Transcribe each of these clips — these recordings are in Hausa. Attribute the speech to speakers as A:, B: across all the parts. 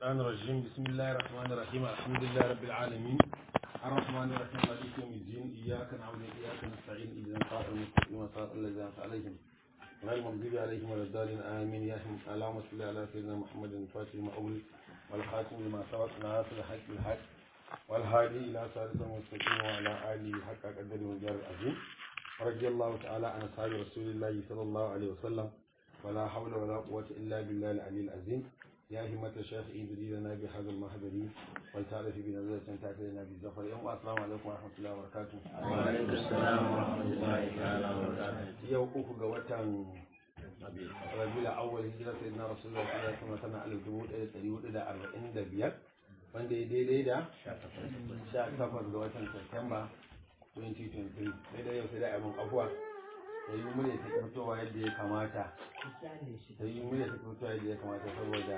A: الشيطان الرجيم بسم الله الرحمن الرحيم الحمد لله رب العالمين الرحمن الرحيم مالك يوم الدين إياك نعبد وإياك نستعين إذا صراط المستقيم صراط الذين أنعمت عليهم غير المغضوب عليهم ولا الضالين آمين يا رحمة اللهم صل على سيدنا محمد الفاتح لما أغلق والخاتم لما سبق ناصر الحق بالحق والهادي إلى صراط المستقيم وعلى آله حق قدر والجار العظيم رضي الله تعالى عن أصحاب رسول الله صلى الله عليه وسلم ولا حول ولا قوة إلا بالله العلي العظيم يا همة الشيخ إبري لنا بهذا المهدري والتعرف بنزلة تعتلنا بالزفر يوم السلام عليكم ورحمة الله وبركاته
B: وعليكم السلام ورحمة الله تعالى وبركاته
A: yau uku ga watan rabiul awwal hijira sayyidina rasulullah sallallahu alaihi wasallam tana alif dubu ɗaya da ɗari hudu da arba'in da biyar wanda ya daidai da sha takwas ga watan Satumba 2023 sai dai yau sai da abin abuwa da yi murya ta fitowa yadda ya kamata da yi murya ta fitowa yadda ya kamata saboda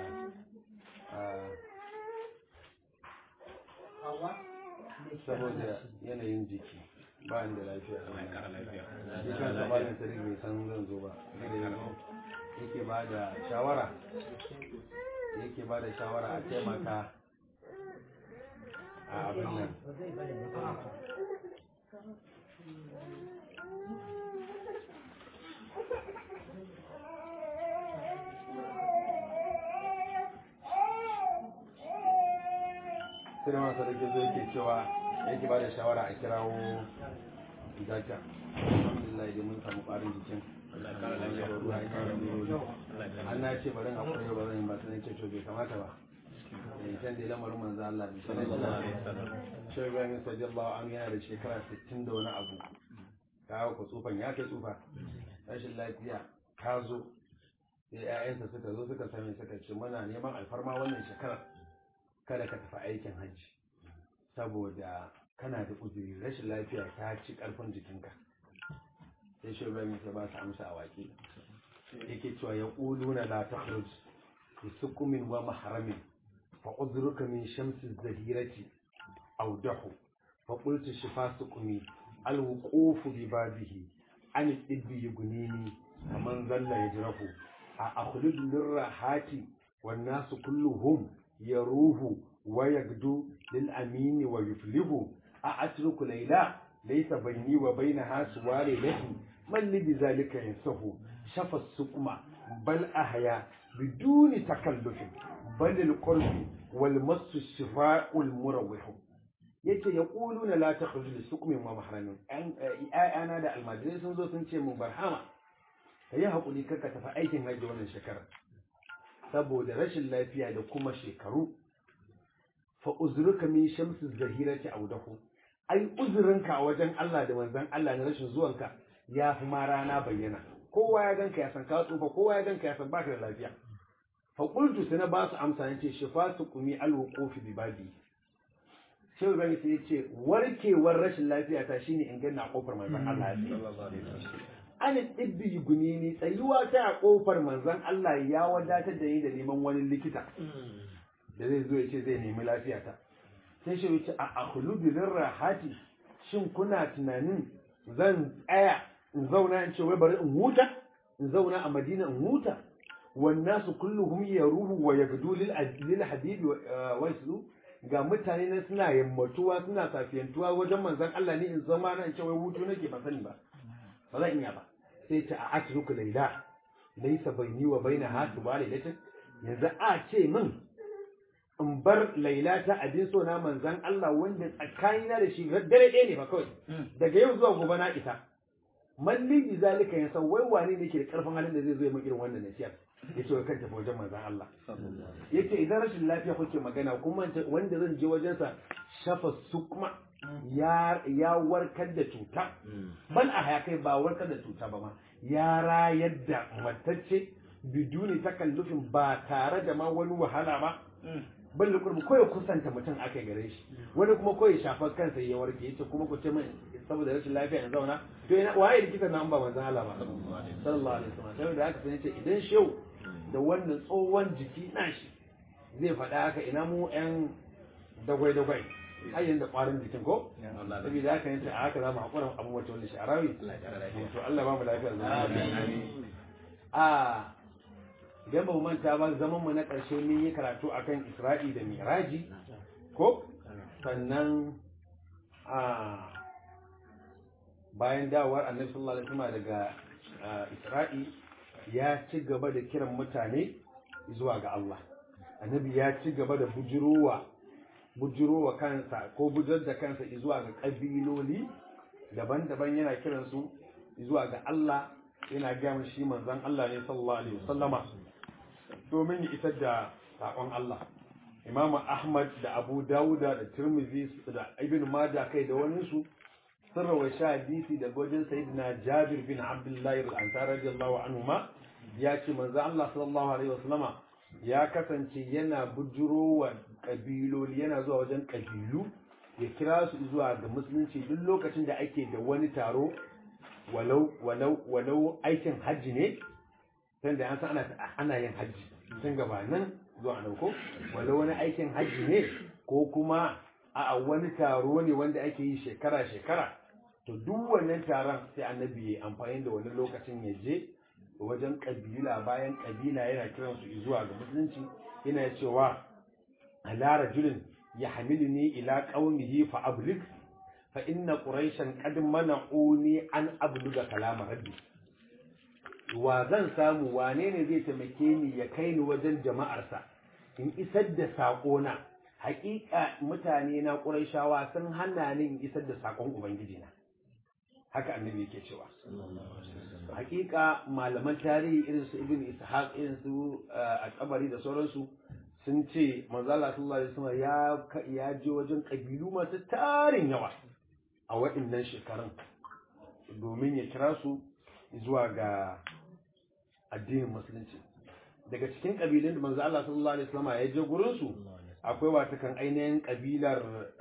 A: saboda yanayin jiki ba ni da lafiya shi kan samalin tarihi bai san zan zo ba da yanzu yake ba da shawara yake ba da shawara a taimaka a abin nan sai da masu rage zo yake cewa yake ba da shawara a kirawo zaka alhamdulillah dai mun samu ƙwarin jikin an na ce barin akwai yau ba zan yi ba sai ce to bai kamata ba can da lamarin manzo Allah ne shi Ibrahim sallallahu alaihi yana da shekara 60 da wani abu kawo ku tsufan ya kai tsufa rashin lafiya ka zo sai ƴaƴansa suka zo suka same suka ce muna neman alfarma wannan shekarar kada ka tafi aikin hajji saboda kana da uzuri rashin lafiya ta ci karfin jikinka sai shi Ibrahim ya ba su amsa a waƙe yake cewa ya ƙuluna la takhruj bi sukumin wa mahramin fa uzruka min shamsi zahirati aw dahu fa qultu shifa sukumi al wuquf bi babihi an ibbi yugunini kaman zalla yajrahu a akhlud lirrahati wan nasu kulluhum yaruhu wa yagdu lil amini wa yuflihu a atruku layla laysa bayni wa baynaha suwari lahi man li bizalika yansahu shafa sukma bal ahya biduni takallufin bal al qurbi wal masu shifa'ul murawih yace ya quluna la takhruju li sukmin wa mahramin ayana da almajirai sun zo sun ce mun barhama kayi hakuri kaka tafi aikin hajji wannan shekara saboda rashin lafiya da kuma shekaru fa uzruka min shamsi zahirati awdahu ai uzurinka a wajen Allah da manzon Allah na rashin zuwanka ya fi ma rana bayyana kowa ya ganka ya san ka tsufa kowa ya ganka ya san baka da lafiya fa qultu sai na ba su amsa nace shifatu qumi alwuqufi bi babi sai gani sai yace warkewar rashin lafiya ta shine in ganna kofar manzon Allah an ɗibbi guni ni tsayuwa ta a kofar manzon Allah ya wadatar da ni da neman wani likita da zai zo ya ce zai nemi lafiya ta sai shi wuce a akhlubi rahati shin kuna tunanin zan tsaya in zauna in ce wai bari in huta in zauna a madina in huta wannan su kulluhum yaruhu wa yagdu lil lil habibi wa yaslu ga mutane na suna yammatuwa suna safiyantuwa wajen manzon Allah ne in zama na in ce wai hutu nake ba sani ba ba zan iya ba sai ta a atruku laila laysa baini wa baina hatu ba lailatin yanzu a ce min in bar laila ta abin so na manzan Allah wanda tsakanina da shi dare ɗaya ne ba kawai daga yau zuwa gobe na isa malli bi zalika ya san wai wane ne ke da karfin halin da zai zo ya min irin wannan nasiyar ya ce kan tafi wajen manzan Allah yace idan rashin lafiya kuke magana kuma wanda zan je wajensa shafa sukma ya ya warkar da cuta bal a haya kai ba warkar da cuta ba ma ya rayar da matacce biduni takallufin ba tare da ma wani wahala ba ban da kurmi ko ya kusanta mutum aka gare shi wani kuma ko ya shafa kansa ya warke yace kuma ku ce min saboda rashin lafiya na zauna to ina waye likita na an ba manzon Allah ba sallallahu alaihi wasallam sai da haka sai yace idan shehu da wannan tsohon jiki na shi zai faɗa haka ina mu yan dagwai dagwai har yanzu da ƙwarin jikin ko saboda haka yace a haka za mu haƙura abubuwan wanda shi arawi to Allah ba mu lafiya a idan ba mu manta ba zaman mu na ƙarshe mun yi karatu akan Isra'i da Miraji ko sannan a bayan dawowar Annabi sallallahu alaihi wasallam daga Isra'i ya ci gaba da kiran mutane zuwa ga Allah Annabi ya ci gaba da bujurowa bujurowa kansa ko bujar da kansa zuwa ga kabiloli daban-daban yana kiransu zuwa ga Allah yana gaya shi manzon Allah ne sallallahu alaihi wasallama domin ya isar da saƙon Allah Imam Ahmad da Abu Dawuda da Tirmidhi da Ibn Majah kai da wani su sun rawaita hadisi da gojin Sayyidina Jabir bin Abdullah al-Ansari radiyallahu anhu ma ya ce manzon Allah sallallahu alaihi wasallama ya kasance yana bujurowa kabiloli yana zuwa wajen kabilu ya kira su zuwa ga musulunci duk lokacin da ake da wani taro walau walau walau aikin hajji ne san da an san ana ana yin hajji tun gabanin zuwa dauko walau wani aikin hajji ne ko kuma a wani taro ne wanda ake yi shekara shekara to duk wannan taron sai annabi ya amfani da wani lokacin ya je wajen kabila bayan kabila yana kiran su zuwa ga musulunci yana cewa ala rajulin yahmiluni ila qaumihi fa ablig fa inna quraishan qad mana'uni an abluga kalama rabbi wa zan samu wane ne zai taimake ni ya kai ni wajen jama'arsa in isar da sako na hakika mutane na quraishawa sun hana ni in isar da sakon ubangiji na haka annabi yake cewa hakika malaman tarihi irin su ibn ishaq irin su al-qabari da sauransu sun ce manzo Allah sallallahu alaihi wasallam ya ya je wajen kabilu masu tarin yawa a waɗannan shekarun domin ya kira su zuwa ga addinin musulunci daga cikin kabilun da manzo Allah sallallahu alaihi wasallam ya je gurin su akwai watakan ainihin kabilar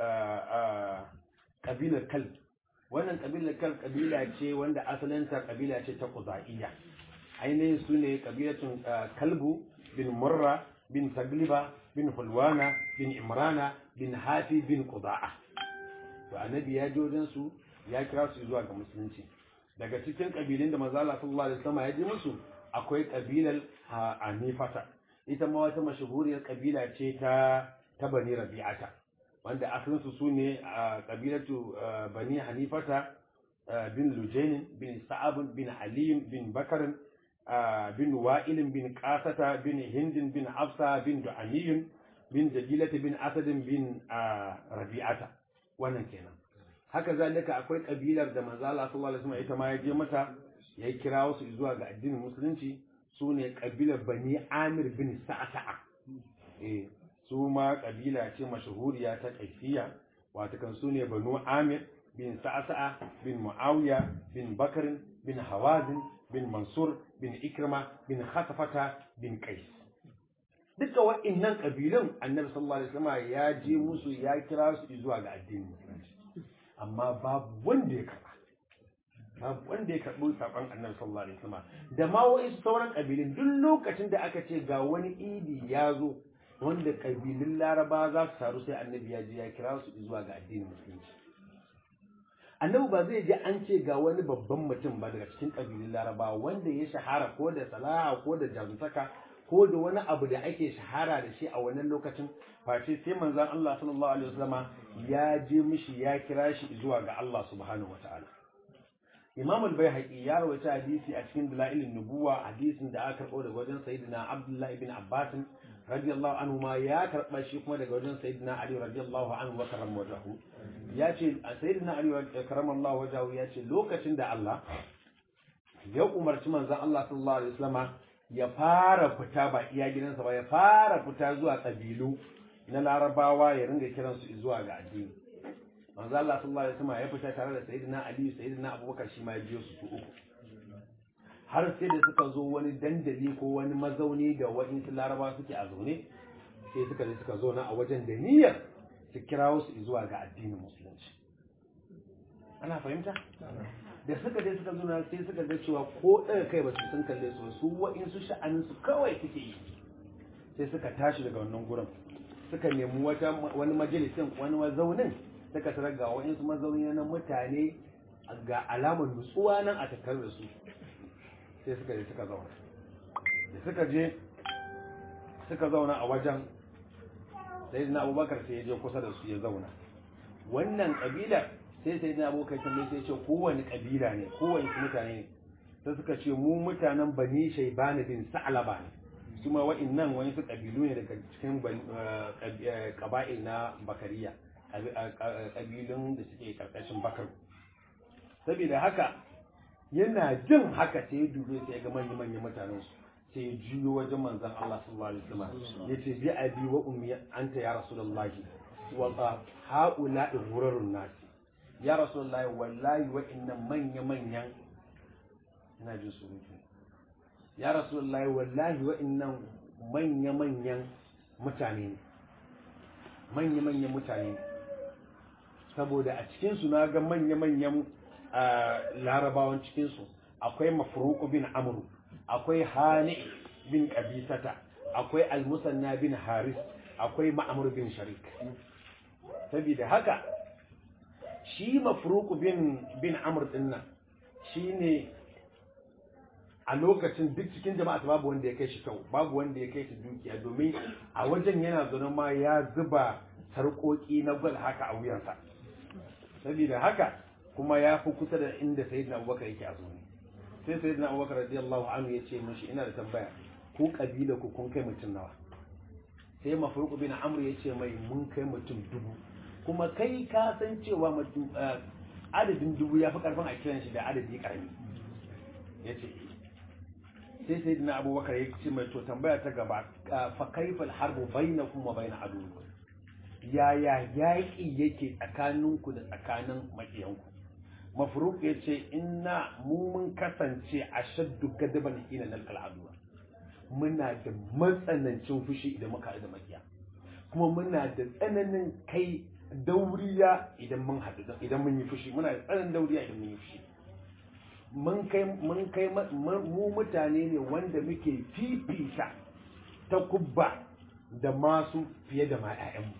A: kabilar kal wannan kabilar kal kabila ce wanda asalinta kabila ce ta Qudaiya ainihin su ne kabilatun kalbu bin murra bin tagliba bin hulwana bin imrana bin hafi bin qudaa to annabi ya je wajen su ya kira su zuwa ga musulunci daga cikin kabilun da manzo Allah sallallahu alaihi wasallam ya je musu akwai kabilar Hanifata ita ma wata mashahuriyar kabila ce ta ta Bani Rabi'ata wanda asalin su sune kabilatu Bani Hanifata bin Lujain bin Sa'ab bin Halim bin Bakar bin Wa'il bin Qasata bin Hind bin Afsa bin Du'aniyun bin Jajilat bin Asad bin Rabi'ata wannan kenan haka zalika akwai kabilar da manzo Allah sallallahu alaihi wasallam ita ma ya je mata ya kira wasu zuwa ga addinin musulunci su ne kabilar Bani Amir bin Sa'sa'a eh su ma kabila ce mashahuriya ta kaifiya wato kan su ne Banu Amir bin Sa'sa'a bin Muawiya bin Bakr bin Hawazin bin Mansur bin Ikrima bin Khatafata bin Qais duka wa'annan kabilun Annabi sallallahu alaihi wasallam ya je musu ya kira su zuwa ga addinin musulunci amma babu wanda ya karba babu wanda ya karbi sakon Annabi sallallahu alaihi wasallam da ma wa'insu sauran kabilun duk lokacin da aka ce ga wani idi ya zo wanda kabilun Laraba za su taru sai Annabi ya je ya kira su zuwa ga addinin musulunci annabi ba zai je an ce ga wani babban mutum ba daga cikin kabilun laraba wanda ya shahara ko da salaha ko da jaruntaka ko da wani abu da ake shahara da shi a wannan lokacin face sai manzon Allah sallallahu alaihi wasallama ya je mishi ya kira shi zuwa ga Allah subhanahu wataala Imam al-Baihaqi ya rawaita hadisi a cikin Dalailin Nubuwa hadisin da aka karbo daga wajen Sayyidina Abdullah ibn Abbas radiyallahu anhu ma ya karba shi kuma daga wajen Sayyidina Ali radiyallahu anhu wa karram wajahu ya ce Sayyidina Ali karamallahu wajahu ya ce lokacin da Allah ya umarci manzon Allah sallallahu alaihi wasallama ya fara fita ba iya gidansa ba ya fara fita zuwa kabilu na Larabawa ya ringa kiransu zuwa ga addini manzo Allah sallallahu alaihi wasallam ya fita tare da sayyidina Ali sayyidina Abubakar shi ma ya biyo su su uku har sai da suka zo wani dandali ko wani mazauni da waɗansu laraba suke a zaune sai suka je suka zo na a wajen da niyyar su kirawo su zuwa ga addinin musulunci ana fahimta da suka je suka zo na sai suka ga cewa ko ɗaga kai ba su sun kalle su su waɗansu sha'anin su kawai suke yi sai suka tashi daga wannan gurin suka nemi wata wani majalisin wani mazaunin suka tarar ga wa'insu mazauni na mutane ga alamar nutsuwa nan a tattare da su sai suka je suka zauna da suka je suka zauna a wajen sai na abubakar sai ya je kusa da su ya zauna wannan kabilar sai sai na abubakar tambaye sai ya ce kowane kabila ne kowane mutane ne sai suka ce mu mutanen bani shaibani bin sa'alaba ne su ma wa'annan wani su kabilu ne daga cikin kaba'il na bakariya kabilun da suke karkashin bakar saboda haka yana jin haka sai ya dube sai ya ga manya manyan mutanen su sai ya juyo wajen manzon Allah sallallahu alaihi wasallam yace bi abi wa ummi anta ya rasulullahi wa haula ghurarun nasi ya rasulullahi wallahi wa innan manya manyan ina jin surutu ya rasulullahi wallahi wa'annan manya-manyan mutane ne manya-manyan mutane ne saboda a cikinsu na ga manya-manyan larabawan cikinsu akwai mafruku bin amru akwai hani bin kabisata akwai almusanna bin haris akwai ma'amur bin sharik saboda haka shi mafruku bin bin amr dinnan shine a lokacin duk cikin jama'a babu wanda ya kai shi kyau babu wanda ya kai shi dukiya domin a wajen yana zaune ma ya zuba sarƙoƙi na gwal haka a wuyansa saboda haka kuma ya fi kusa da inda sayyidina abubakar yake a zaune sai sayyidina abubakar radiyallahu anhu ya ce mishi ina da tambaya ku kabila ku kun kai mutum nawa sai mafruq bin amr ya ce mai mun kai mutum dubu kuma kai ka san cewa adadin dubu ya fi karfin a kiran shi da adadi karami ya ce sai sai na abubakar ya ce mai to tambaya ta gaba fa kaifal harbu bainakum wa bain aduwwikum yaya yaƙi yake tsakaninku da tsakanin maƙiyanku mafruq ya ce inna mu mun kasance a shaddu gadaban hina nal aduwa muna da matsanancin fushi idan muka da maƙiya kuma muna da tsananin kai dauriya idan mun haɗu idan mun yi fushi muna da tsananin dauriya idan mun yi fushi mun kai mun kai mu mutane ne wanda muke fifita ta kubba da masu fiye da ma 'ya'yanmu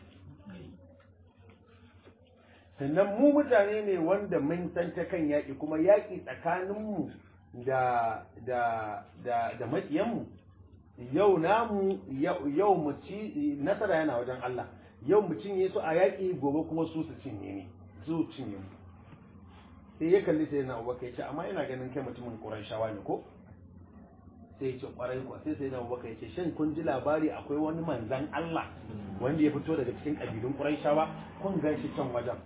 A: sannan mu mutane ne wanda mun san ta kan yaƙi kuma yaƙi tsakaninmu da da da da maƙiyanmu yau namu yau mu ci nasara yana wajen Allah yau mu cinye su a yaƙi gobe kuma su su cinye ne su cinye mu sai ya kalli sai na abubakar ya ce amma ina ganin kai mutumin ƙurayshawa ne ko sai ya ce ƙwarai kuwa sai sai na abubakar ya ce shin kun ji labari akwai wani manzan Allah wanda ya fito daga cikin ƙabilun ƙurayshawa kun gan shi can wajen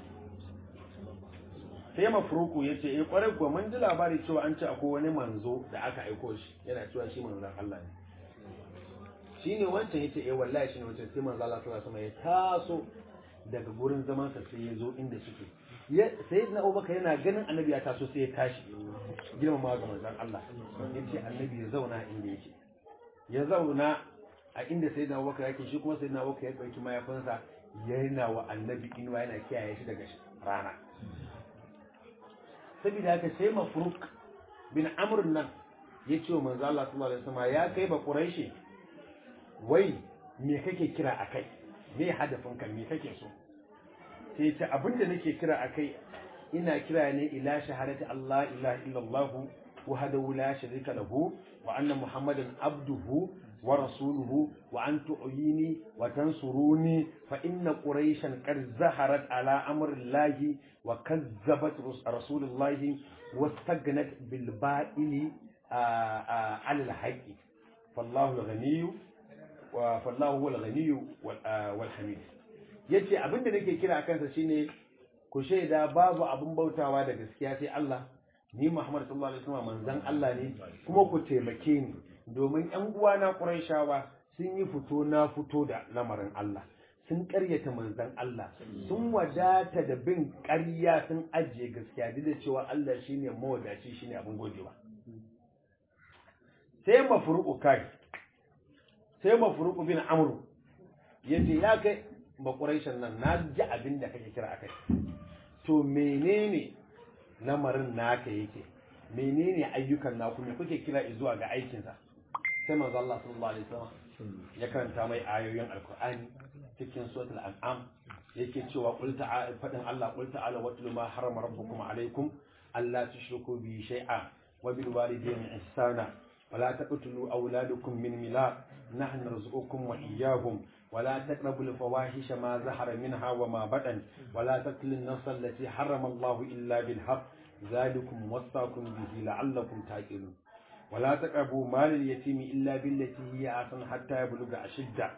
A: sai mafruku ya ce eh ƙwarai kuwa mun ji labari cewa an ce akwai wani manzo da aka aiko shi yana cewa shi manzan Allah ne shine wancan yace eh wallahi shine wancan sai manzo Allah sallallahu alaihi wasallam ya taso daga gurin zaman sa sai ya zo inda suke sai na Abubakar yana ganin annabi ya taso sai ya tashi girmama ga manzon Allah yace annabi ya zauna inda yake ya zauna a inda sai na Abubakar yake shi kuma sai na Abubakar ya dauki mayafinsa yana wa annabi inuwa yana kiyaye shi daga rana saboda haka sai mafruk bin amr nan ya ce wa manzo Allah sallallahu alaihi wasallam ya kai ba quraishi wai me kake kira akai me hadafin ka me kake so sai ce abinda nake kira akai ina kira ne ila shahadati Allah ilaha illallah wahdahu la sharika lahu wa anna muhammadan abduhu wa rasuluhu wa an tu'yini wa tansuruni fa inna quraishan qad zaharat ala amri Allah wa kazzabat rasulullahi واستغنت بالبائل على الحق فالله الغني فالله هو الغني والحميد yace abin da nake kira kansa shine ku shaida babu abin bautawa da gaskiya sai Allah ni Muhammad sallallahu alaihi wasallam manzon Allah ne kuma ku taimake ni domin ƴan uwana Qurayshawa sun yi fito na fito da lamarin Allah sun ƙaryata manzon Allah sun wadata da bin ƙarya sun ajiye gaskiya duk da cewa Allah shine mawadaci shine abin godewa sai mafruqu kai sai mafruqu bin amru yace ya kai ba quraishan nan na ji abin da kake kira akai to menene lamarin naka yake menene ayyukan naku me kuke kira zuwa ga aikinsa sai manzo Allah sallallahu alaihi wasallam ya karanta mai ayoyin alkur'ani cikin suratul an'am yake cewa qul ta'ala fadin Allah qul ta'ala watlu ma harama rabbukum alaykum alla tushriku bi shay'a wa bil walidayni ihsana wa la taqtulu awladakum min milaq نحن نرزقكم وإياهم ولا تقربوا الفواحش ما ظهر منها وما بطن ولا تقتلوا النفس التي حرم الله إلا بالحق ذلكم وصاكم به لعلكم تعقلون ولا تقربوا مال اليتيم إلا بالتي هي أحسن حتى يبلغ أشده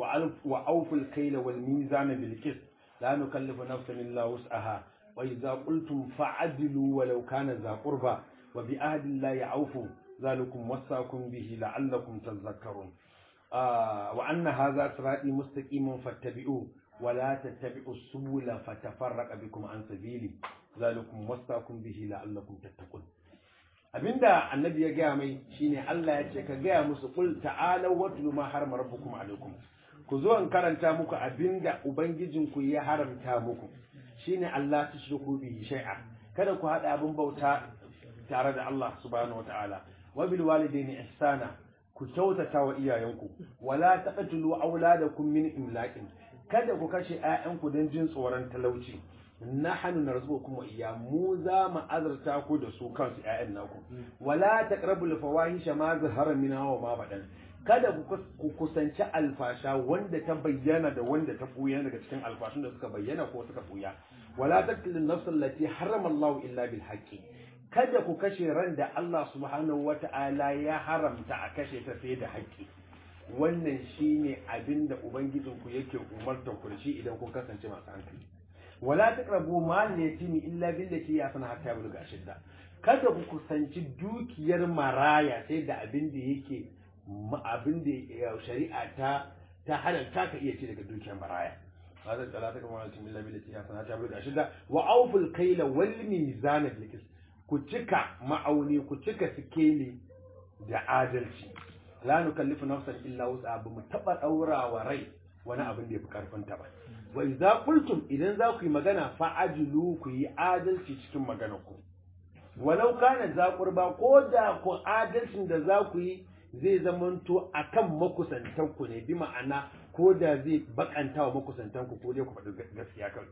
A: وأوفوا الكيل والميزان بالقسط لا نكلف نفسا إلا وسعها وإذا قلتم فعدلوا ولو كان ذا قربى وبعهد الله أوفوا ذلكم وصاكم به لعلكم تذكرون آه وأن هذا صراطي مستقيم فاتبعوه ولا تتبعوا السبل فتفرق بكم عن سبيلي ذلكم وصاكم به لعلكم تتقون abinda annabi ya gaya mai shine Allah ya ce ka gaya musu kul ta'ala watlu ma harama rabbukum alaikum ku zo in karanta muku abinda ubangijinku ya haramta muku shine Allah tushriku bihi shay'a kada ku hada abin bauta tare da Allah subhanahu wataala wa bil walidaini ihsana ku kyautata wa iyayenku wala taqtulu auladakum min imlaqin kada ku kashe ƴaƴanku don jin tsoron talauci nahnu narzuqukum wa iya mu za mu azurta ku da su kansu ƴaƴan naku wala taqrabul fawahisha ma zahara minha wa ma badan kada ku kusanci alfasha wanda ta bayyana da wanda ta buya daga cikin alfashun da suka bayyana ko suka buya wala taqtulun nafs allati harrama Allah illa bil haqqi kada ku kashe ran da Allah subhanahu wata'ala ya haramta a kashe ta sai da haƙƙi wannan shine abinda ubangijinku yake umartar ku da shi idan kun kasance masu hankali wala taqrabu mal yatimi illa billati ya sana hatta bulga shidda kada ku kusanci dukiyar maraya sai da abin da yake abin da shari'a ta ta halalta ka iya ci daga dukiyar maraya hada talata kamar wani illa billati ya sana hatta bulga shidda wa awful kayla wal mizan bil ku cika ma'auni ku cika sikeli da adalci la nukallifu nafsan illa wus'a ba mu taba daura wa rai wani abin da yafi karfin ta ba wa idza qultum idan za ku yi magana fa ajilu ku yi adalci cikin maganar ku walau kana za qurba ko da ku adalcin da za ku yi zai zamanto akan makusantan ku ne bi ma'ana ko da zai bakanta wa makusantan ku ko dai ku faɗi gaskiya kan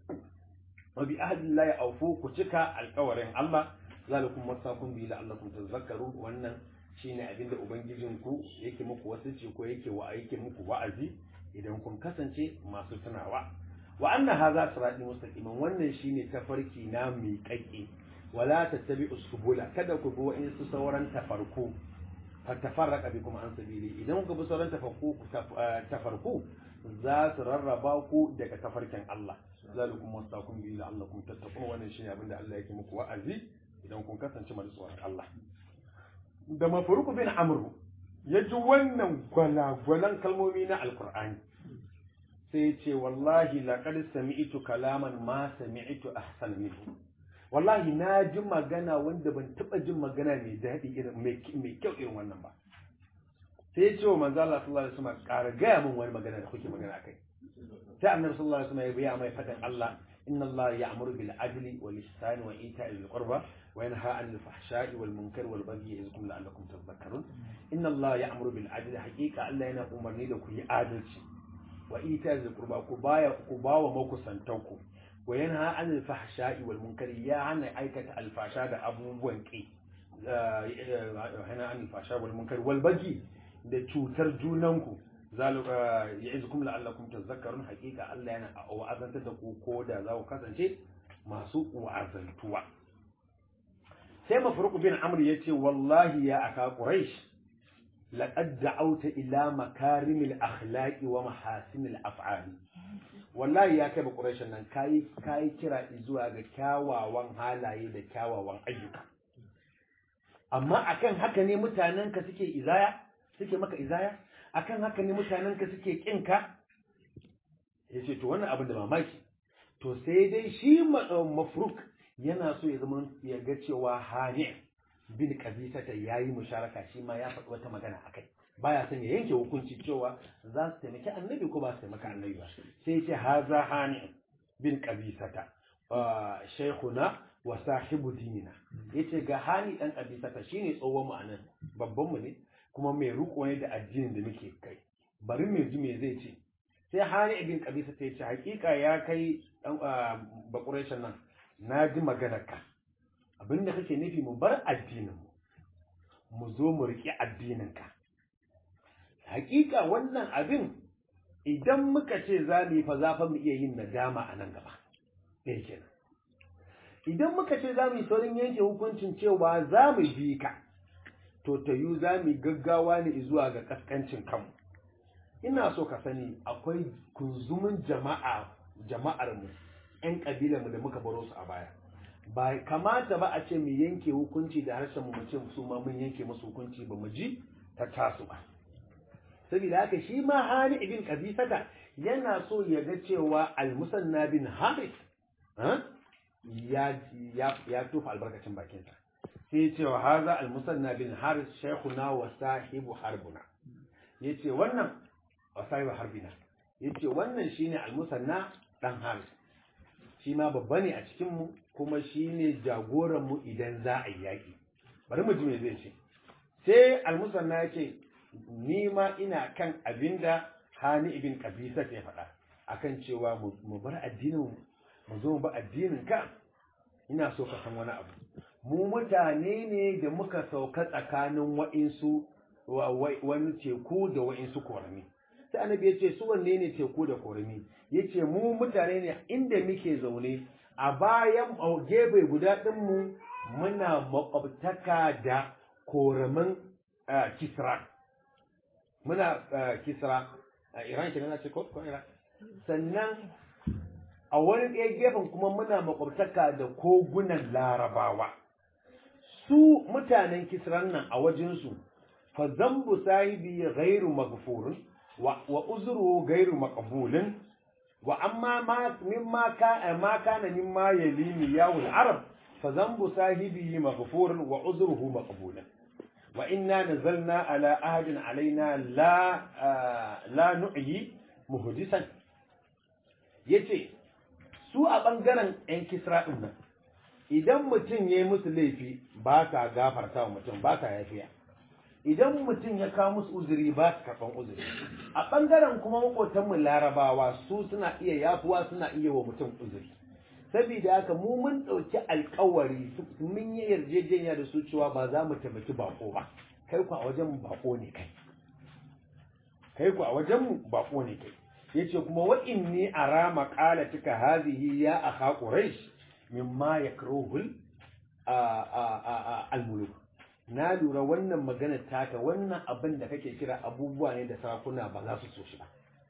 A: wa bi ahdillahi awfu ku cika alƙawarin Allah zalikum wasakum bi la'allakum tadhakkarun wannan shine abinda ubangijinku yake muku wasici ko yake wa yake muku wa'azi idan kun kasance masu tunawa wa anna hadha sirati mustaqiman wannan shine tafarki na miƙaƙe wala tattabi'u subula kada ku bi wa'insu sauran tafarku fatafarraqa bikum an sabili idan ku bi sauran tafarku tafarku za su rarraba ku daga tafarkin Allah zalikum wasaqum bi la'allakum tattaqun wannan shine abinda Allah yake muku wa'azi idan kun kasance masu tsoron Allah da mafuruku bin amru ya ji wannan gwalagwalan kalmomi na alkur'ani sai ce wallahi laqad sami'tu kalaman ma sami'tu ahsan minhu wallahi na ji magana wanda ban taba jin magana mai daɗi irin mai kyau irin wannan ba sai ya ce wa manzo Allah sallallahu alaihi wasallam ƙara gaya min wani magana da kuke magana akai sai annabi sallallahu alaihi wasallam ya biya mai fadan Allah inna Allah ya'muru bil adli wal ihsani wa ita'i dhil qurba وينهى عن الفحشاء والمنكر والبغي يعظكم لعلكم تذكرون ان الله يأمر بالعدل حقيقه الله yana umarni da ku yi adalci wa ita da qurba ku baya ku bawa makusantanku wa yanha an al-fahsha'i wal munkar ya hana aikata al-fasha da abubuwan ki hana an al-fasha wal munkar wal baghi da cutar junanku zalika ya'izkum la'allakum tadhakkarun haqiqa Allah yana wa'azantar da ku ko da za ku kasance masu wa'azantuwa sai mafruq bin amr yace wallahi ya aka quraish laqad da'awta ila makarimil akhlaqi wa mahasinil af'ali wallahi ya kai ba quraish nan kai kai kira zuwa ga kyawawan halaye da kyawawan ayyuka amma akan haka ne mutanen ka suke izaya suke maka izaya akan haka ne mutanen ka suke kinka yace to wannan abin da mamaki to sai dai shi mafruk yana so ya zama ya ga cewa hani bin kabisata ya yi musharaka shi ma ya faɗi wata magana a kai baya son ya yanke hukunci cewa za su taimaki annabi ko ba su taimaki annabi ba sai ce haza hani bin kabisata shaikhuna wa sahibu dinina yace ga hani dan kabisata shine tsohon mu anan babban mu ne kuma mai riko ne da addinin da muke kai bari mu ji me zai ce sai hani ibn kabisata yace hakika ya kai dan bakureshan nan na ji maganarka abinda kake nufi mu bar addininmu mu zo mu riƙe addininka hakika wannan abin idan muka ce za mu yi fa za fa mu iya yin nadama a nan gaba ɗaya kenan idan muka ce za mu yi saurin yanke hukuncin cewa za mu bi ka to ta yi za mu gaggawa ne zuwa ga kaskancin kanmu ina so ka sani akwai kunzumin jama'a jama'ar mu ƴan kabilar mu da muka baro su a baya ba kamata ba a ce mu yanke hukunci da harshen mu ce su ma mun yanke musu hukunci ba mu ji ta tasu ba saboda haka shi ma hani ibn qabisata yana so ya ga cewa al-musanna bin harith ya ya ya tufa albarkacin bakinsa sai ya ce wa haza al-musanna bin harith shaykhuna wa sahibu harbuna yace wannan wa sahibu harbina yace wannan shine al-musanna dan harith shi ma babba ne a cikin mu kuma shine jagoran mu idan za a yi yaki bari mu ji me zai ce sai al-musanna yace ni ma ina kan abinda hani ibn qabisa ya faɗa akan cewa mu bar addinin mu zo mu ba addinin ka ina so ka san wani abu mu mutane ne da muka sauka tsakanin wa'insu wani teku da wa'insu korami sai annabi ya ce su wanne ne teku da korami ya ce mu mutane ne inda muke zaune a bayan gefe guda ɗinmu muna makwabtaka da koramin kisra muna kisra a iran kenan ce ko iran sannan a wani ɗaya gefen kuma muna makwabtaka da kogunan larabawa su mutanen kisran nan a wajensu fa zambu sahibi ghairu maghfurun wa, wa uzru ghairu maqbulin wa amma ma mimma ka ma kana mimma yalini yawul arab fa zambu sahibi maghfurun wa uzruhu maqbulun wa inna nazalna ala ahadin alaina la la nu'yi muhdisan yace su a ɓangaren 'yan kisra ɗin nan idan mutum ya yi musu laifi ba ka gafarta wa mutum ba ka yafiya idan mutum ya kawo musu uzuri ba su karɓan uzuri a ɓangaren kuma maƙotanmu larabawa su suna iya yafuwa suna iya wa mutum uzuri saboda haka mu mun ɗauki alkawari mun yi yarjejeniya da su cewa ba za mu taimaki bako ba kai ku a wajen bako ne kai kai ku a wajen mu bako ne kai yace kuma wa inni ara maqalatika hadhihi ya akha quraish mimma yakruhu al-muluk na lura wannan magana taka wannan abin da kake kira abubuwa ne da sarakuna ba za su so shi ba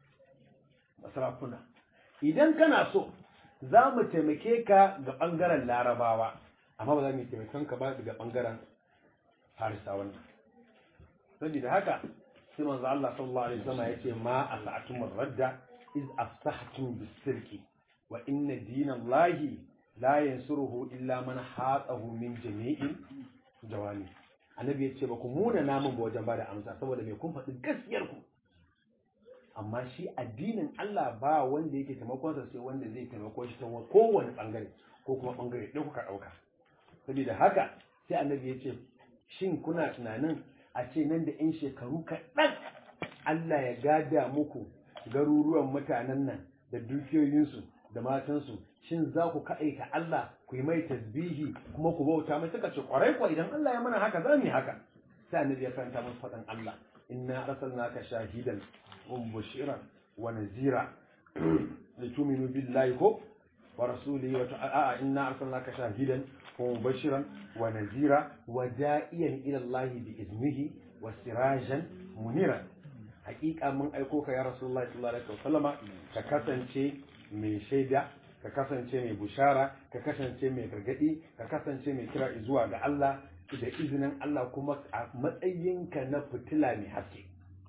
A: sarakuna idan kana so za mu taimake ka ga bangaren larabawa amma ba za mu taimakon ka ba daga bangaren farisa wannan saboda haka sai manzo Allah sallallahu alaihi wasallam yace ma as'atum radda iz afsahtum bis-sirki wa inna dinallahi la yansuruhu illa man hatahu min jami'in jawani annabi yace ba ku muna namun ba wajen bada amsa saboda me kun faɗi gaskiyar ku amma shi addinin Allah ba wanda yake taimakon sa sai wanda zai taimako shi ta kowane bangare ko kuma bangare ɗaya kuka ɗauka saboda haka sai annabi yace shin kuna tunanin a ce nan da 'yan shekaru kaɗan Allah ya gada muku garuruwan mutanen nan da dukiyoyinsu da matansu shin za ku kaɗaita Allah ku yi mai tasbihi kuma ku bauta mai suka ce ƙwarai kuwa idan Allah ya mana haka za mu yi haka sai annabi ya karanta musu faɗin Allah inna arsalnaka shahidan wa mubashiran wa nazira litu'minu billahi ko wa rasulihi wa ta'a inna arsalnaka shahidan ومبشرا ونذيرا ودائيا الى الله باذنه وسراجا منيرا حقيقه من ايكوك يا رسول الله صلى الله عليه وسلم ka kasance mai shaida ka kasance mai bushara ka kasance mai gargadi ka kasance mai kira zuwa ga Allah da izinin Allah kuma a matsayinka na fitila mai haske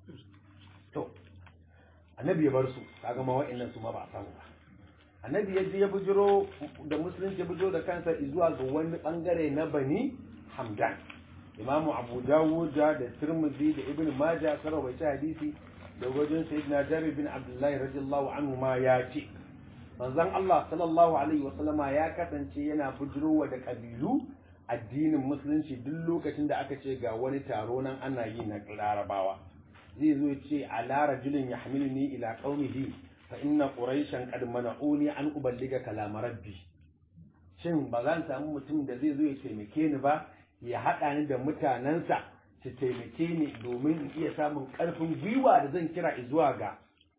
A: to annabi ya bar su kaga ma wa'annan su ma ba a samu ba annabi ya je ya bujiro da musulunci ya bujiro da kansa zuwa ga wani bangare na bani hamdan imamu abu dawud da tirmidhi da ibn majah sun rawaita hadisi da wajen sayyidina jabir bin abdullahi radiyallahu anhu ma ya ce manzon Allah sallallahu alaihi wa sallama ya kasance yana bujirowa da kabilu addinin musulunci duk lokacin da aka ce ga wani taro nan ana yi na larabawa zai zo ya ce ala rajulin yahmiluni ila qaumihi fa inna quraishan qad mana'uni an uballiga kalama rabbi shin ba zan samu mutum da zai zo ya taimake ni ba ya haɗa ni da mutanensa su taimake ni domin in iya samun ƙarfin gwiwa da zan kira zuwa ga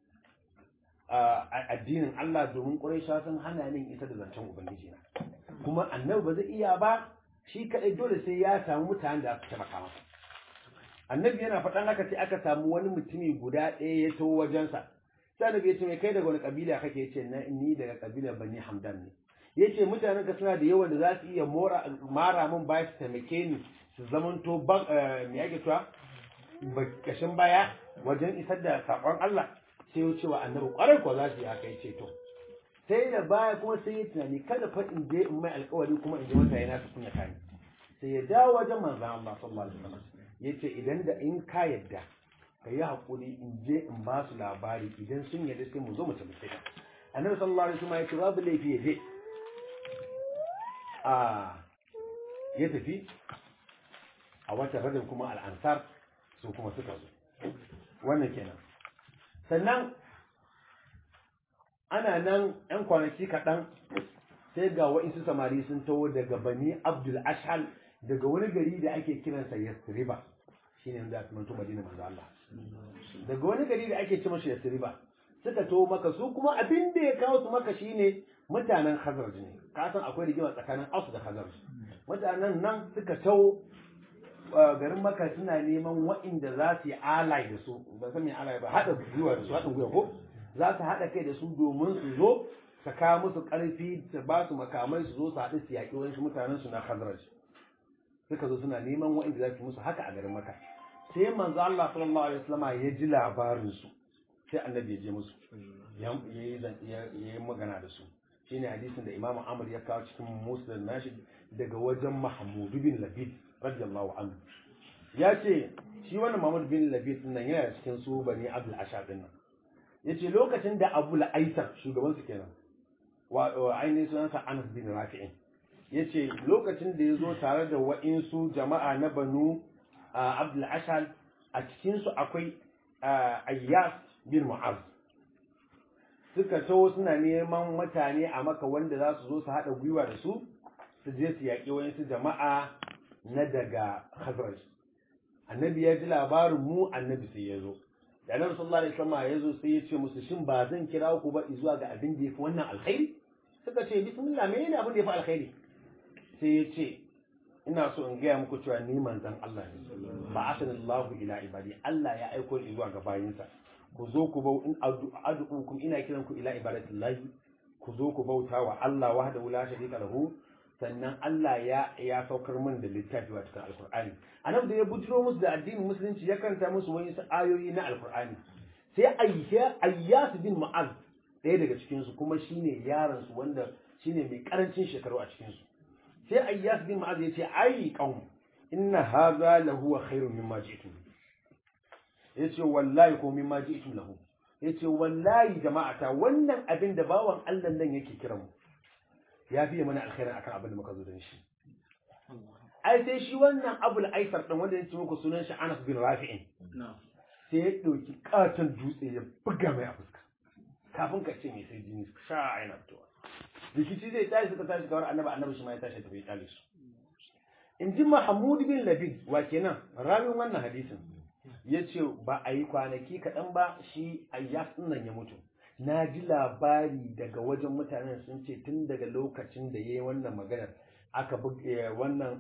A: addinin Allah domin Qurayshawa sun hana ni isa da zancen ubangiji na kuma annabi ba zai iya ba shi kadai dole sai ya samu mutanen da su taimaka masa annabi yana faɗan haka sai aka samu wani mutumi guda ɗaya ya taho wajensa sai annabi ya ce mai kai daga wani kabila kake yace na ni daga kabila bani hamdan ne yace mutanen ka suna da yawan da za su iya mora mara min baya su taimake ni su zamanto ban me yake cewa kashin baya wajen isar da sakon Allah sai ya ce wa annabi kwarai ko za su yi haka yace to sai da baya kuma sai ya tunani kada fa in je in mai alkawari kuma in je wata yana su kunya kani sai ya dawo wajen manzon Allah sallallahu alaihi wasallam yace idan da in ka yadda ka yi haƙuri in je in ba su labari idan sun yadda sai mu zo mu tabbata ka annabi sallallahu alaihi wasallam yace babu laifi ya je a ya tafi a wata rajab kuma al'ansar su kuma suka zo wannan kenan sannan ana nan ‘yan kwanaki kaɗan sai ga wa'insu samari sun taho daga bani abdul ashal daga wani gari da ake kiransa yasriba shi ne da manto madina manzo Allah daga wani gari da ake ce masa yasriba suka taho maka su kuma abin da ya kawo su maka shine mutanen khazraj ne ka san akwai rigima tsakanin aus da khazraj mutanen nan suka taho garin maka suna neman wa'inda za su yi alai da su ba san me alai ba haɗa gwiwa da su haɗin gwiwa ko za su haɗa kai da su domin su zo su kawo musu ƙarfi su ba su makamai su zo su haɗu su yaƙi wani mutanen su na Khazraj suka zo suna neman wa'inda za su musu haka a garin Makka sai manzo Allah sallallahu alaihi wasallam ya ji labarin su sai annabi ya je musu ya yi magana da su shine hadisin da Imam Ahmad ya kawo cikin Muslim nashi daga wajen Mahmud bin Labid radiyallahu anhu ya ce shi wannan Mahmud bin Labid din nan yana cikin su bani Abdul Ashar din nan yace lokacin da Abu Aisar shugaban su kenan wa ainihin sunansa Anas bin Rafi'in yace lokacin da yazo tare da wa'insu jama'a na Banu Abdul Ashal a cikin su akwai Ayyas bin Mu'az suka taho suna neman mutane a maka wanda za su zo su haɗa gwiwa da su su je su yaƙi wa'insu jama'a na daga Khazraj annabi ya ji labarin mu annabi sai ya zo da annabi sallallahu alaihi wasallam ya zo sai ya ce musu shin ba zan kira ku ba zuwa ga abin da yafi wannan alkhairi suka ce bismillah menene abin da yafi alkhairi sai ya ce ina so in gaya muku cewa ni manzon Allah ne ba asanallahu ila ibadi Allah ya aiko ni zuwa ga bayinsa ku zo ku bau in ad'ukum ina kiran ku ila ibadatillahi ku zo ku bauta wa Allah wahdahu la sharika lahu sannan Allah ya ya saukar min da littafi wa cikin alkur'ani anan da ya bujiro musu da addinin musulunci ya karanta musu wani ayoyi na alkur'ani sai ayyah ayyas bin mu'az ɗaya daga cikin su kuma shine yaron su wanda shine mai karancin shekaru a cikin su sai ayyas bin mu'az ya ce ai qaum inna hadha lahu khairun mimma ji'tum yace wallahi ko mimma ji'tum lahu yace wallahi jama'ata wannan abin da bawan Allah nan yake kiran mu ya fiye mana alkhairin akan abin da muka zo don shi ai sai shi wannan abul aisar din wanda yake muku sunan shi Anas bin Rafi'in sai ya dauki katon dutse ya buga mai a fuska kafin ka ce mai sai jini sha aina fitowa rikici zai tashi suka tashi kawar annabi annabi shi ma ya tashi tafi ya su in ji Mahmud bin Labid wa kenan rawin wannan hadisin ya ce ba a yi kwanaki kaɗan ba shi ayyas nan ya mutu na ji labari daga wajen mutanen sun ce tun daga lokacin da ya yi wannan maganar aka buga wannan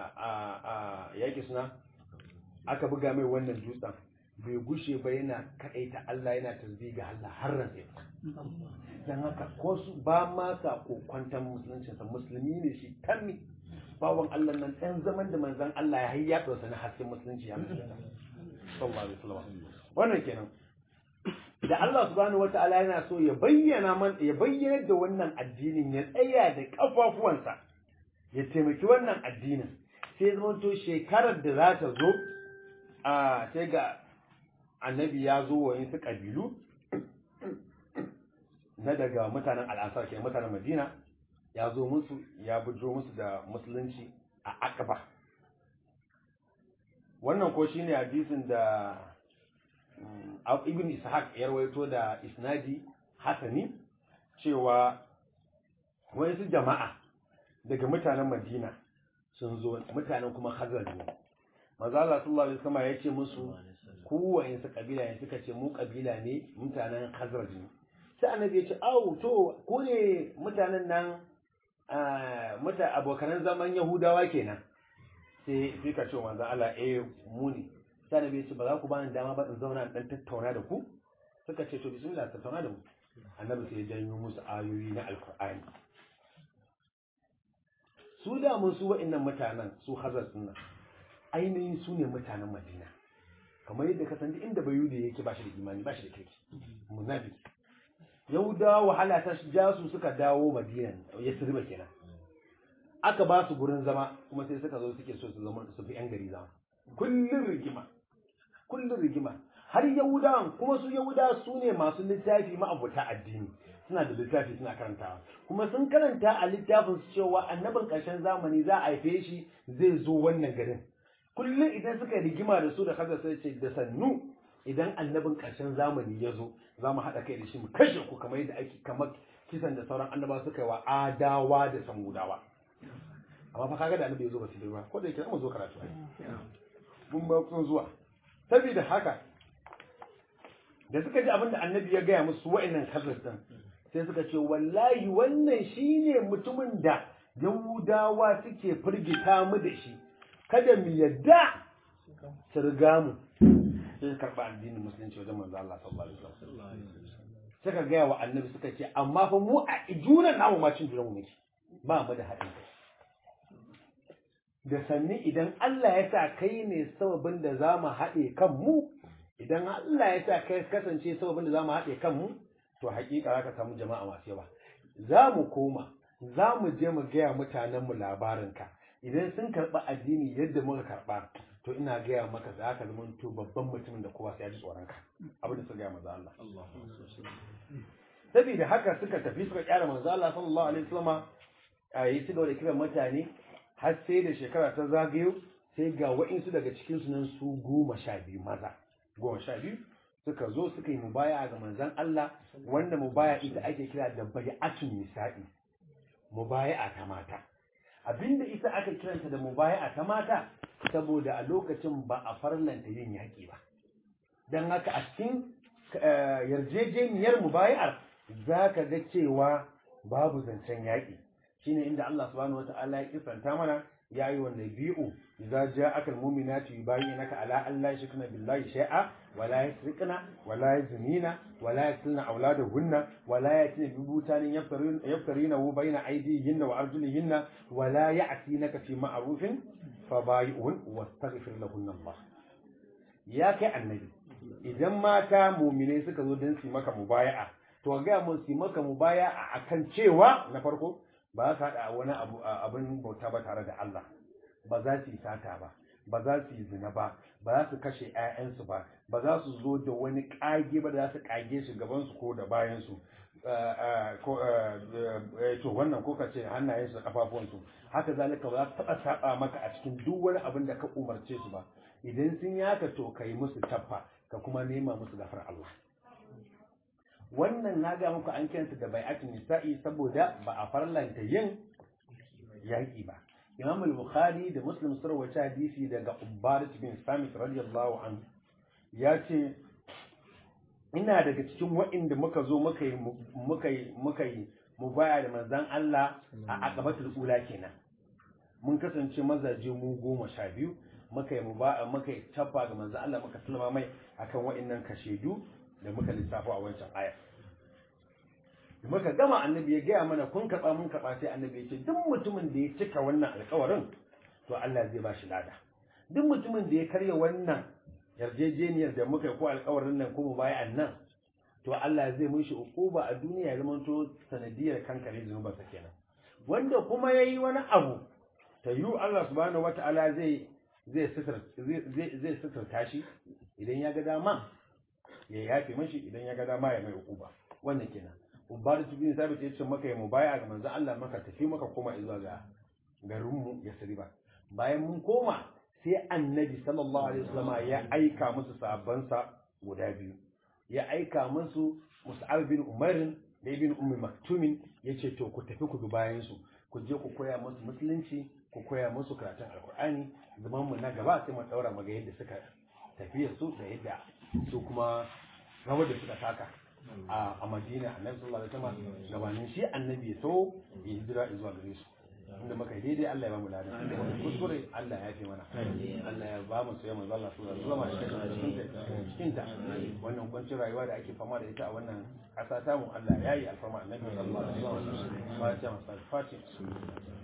A: a yaƙi suna aka buga mai wannan dutsen bai gushe ba yana kaɗaita Allah yana tasbih ga Allah har ran sai dan haka ko su ba ma sa kokwantan musuluncin sa musulmi ne shi tammi bawan Allah nan dan zaman da manzon Allah ya hayya to sana hasken musulunci ya musulunta sallallahu alaihi wasallam wannan kenan da Allah subhanahu wata'ala yana so ya bayyana man ya bayyana da wannan addinin ya tsaya da kafafuwansa ya taimaki wannan addinin sai zama to shekarar da za ta zo a sai ga annabi ya zo wa yin su kabilu na daga mutanen al'asar ke mutanen madina ya zo musu ya bujo musu da musulunci a akaba wannan ko shine hadisin da ibn ishaq ya rawaito da isnadi hasani cewa wasu jama'a daga mutanen madina sun zo mutanen kuma khazraj ne manzo Allah sallallahu alaihi wasallam ya ce musu ku wa'insu kabila ne suka ce mu kabila ne mutanen Khazraj ne sai annabi ya ce au to ku ne mutanen nan muta abokanan zaman Yahudawa kenan sai sai ka ce manzo Allah eh mu ne sai annabi ya ce ba za ku bani dama ba in zauna dan tattauna da ku suka ce to bismillah tattauna da mu annabi sai ya janyo musu ayoyi na alkur'ani su da mun su wa'annan mutanen su hazar nan ainihin su ne mutanen madina kamar yadda ka san duk inda bayu da yake ba shi da imani ba shi da kirki munafiki yahudawa wahala ta ja su suka dawo madina ya sirba kenan aka ba su gurin zama kuma sai suka zo suke so su zama su fi yan gari zama kullun rigima kullun rigima har yahudawan kuma su yahudawa su ne masu littafi ma'abuta addini suna da littafi suna karantawa kuma sun karanta a littafin su cewa annabin ƙarshen zamani za a haife shi zai zo wannan garin kullum idan suka rigima da su da kaza sai ce da sannu idan annabin ƙarshen zamani ya zo za mu haɗa kai da shi mu kashe ku kamar yadda ake kamar kisan da sauran annaba suka yi wa adawa da samudawa amma fa kaga da annabi ya zo ba su ba ko da yake mu zo karatu mun ba kun zuwa saboda haka da suka ji abin da annabi ya gaya musu wa'annan kazar din sai suka ce wallahi wannan shine mutumin da yahudawa suke firgita mu da shi kada mu yadda su riga mu sai su karɓa addinin musulunci wajen manzo Allah sallallahu alaihi wasallam suka gaya wa annabi suka ce amma fa mu a ijunan namu ma cin junan mu muke ba mu da haɗin kai da sanni idan Allah ya sa kai ne sababin da za mu haɗe kan mu idan Allah ya sa kai kasance sababin da za mu haɗe kan mu to hakika za ka samu jama'a masu yawa za mu koma za mu je mu gaya mutanenmu labarinka idan sun karɓi addini yadda muka karɓa to ina gaya maka za ka zama to babban mutumin da kowa sai ya ji tsoronka abin da suka gaya manzo Allah saboda haka suka tafi suka kyara manzo Allah sallallahu alaihi wasallam a yi su da kiran mutane har sai da shekara ta zagayo sai ga wa'insu daga cikin su nan su goma sha biyu maza goma sha biyu suka zo suka yi mubaya ga manzon Allah wanda mubaya ita ake kira da bai'atun nisa'i mubaya'a ta mata abinda ita aka kiranta da mubaya'a ta mata saboda a lokacin ba a farlanta yin yaƙi ba don haka a cikin yarjejeniyar mubaya'ar za ka ga cewa babu zancen yaƙi shine inda Allah subhanahu wata'ala ya kisanta mana ya yi wannan bi'u idza ja'aka almu'minatu yubayyinaka ala an la yushrikna billahi shay'a wa la yusrikna wa la yaznina wa la yaqtulna awladahunna wa la yatina bi butanin yaftarina bayna aydihinna wa arjulihinna wa la ya'tinaka fi ma'rufin fabayi'un wastaghfir lahunna Allah ya kai annabi idan mata mu'mine suka zo don su maka mubaya'a to ga mun su maka mubaya'a akan cewa na farko ba za su haɗa wani abu abin bauta ba tare da Allah ba za su yi sata ba ba za su yi zina ba ba za su kashe 'ya'yansu ba ba za su zo da wani ƙage ba da za su ƙage shi gabansu ko da bayansu to wannan ko ka ce hannayensu da ƙafafuwansu haka zalika ba za su taɓa saɓa maka a cikin duk wani abin da ka umarce su ba idan sun yi haka to ka yi musu tabba ka kuma nema musu gafar Allah wannan na ga muku an kiransa da bai'atun nisa'i saboda ba a farlanta yin yaƙi ba imam al-bukhari da muslim sun rawaita hadisi daga ubadat bin samit radiyallahu anhu ya ce ina daga cikin waɗanda muka zo muka yi muka yi muka yi mubaya da manzon Allah a aqabatul ula kenan mun kasance mazaje mu goma sha biyu muka yi mubaya muka yi tabba ga manzon Allah muka sallama mai akan waɗannan kashedu da muka lissafa a wancan aya da muka gama annabi ya gaya mana kun karɓa mun karɓa sai annabi ya ce duk mutumin da ya cika wannan alƙawarin to Allah zai ba shi lada duk mutumin da ya karya wannan yarjejeniyar da muka yi ko alƙawarin nan ko mu bayan nan to Allah zai mun shi uquba a duniya ya zama to sanadiyar kankare zunubansa kenan wanda kuma yayi wani abu ta yi Allah subhanahu wataala zai zai sitar zai zai sitarta shi idan ya ga dama ya yafe mashi idan ya ga dama ya mai uquba wannan kenan Ubaru bin Sabit ya ce maka ya mu baya ga manzon Allah maka tafi maka koma zuwa ga garin mu Yasriba bayan mun koma sai Annabi sallallahu alaihi wasallam ya aika musu sahabbansa guda biyu ya aika musu Mus'ab bin Umar da ibn Ummi Maktumin yace to ku tafi ku bi bayan su ku je ku koya musu musulunci ku koya musu karatun alkur'ani zaman mu na gaba sai mu daura maga yadda suka tafiya su da yadda su kuma rawar da suka taka a a Madina Annabi sallallahu alaihi wasallam gabanin shi annabi ya so ya hijira zuwa gare su inda muka yi daidai Allah ya ba mu ladan inda muka kuskure Allah ya fi mana Allah ya ba mu soyayya manzo Allah sallallahu alaihi wasallam cikin ta cikin ta wannan kuncin rayuwa da ake fama da ita a wannan ƙasa ta mu Allah ya yi alfarma annabi sallallahu alaihi wasallam fatiha fatiha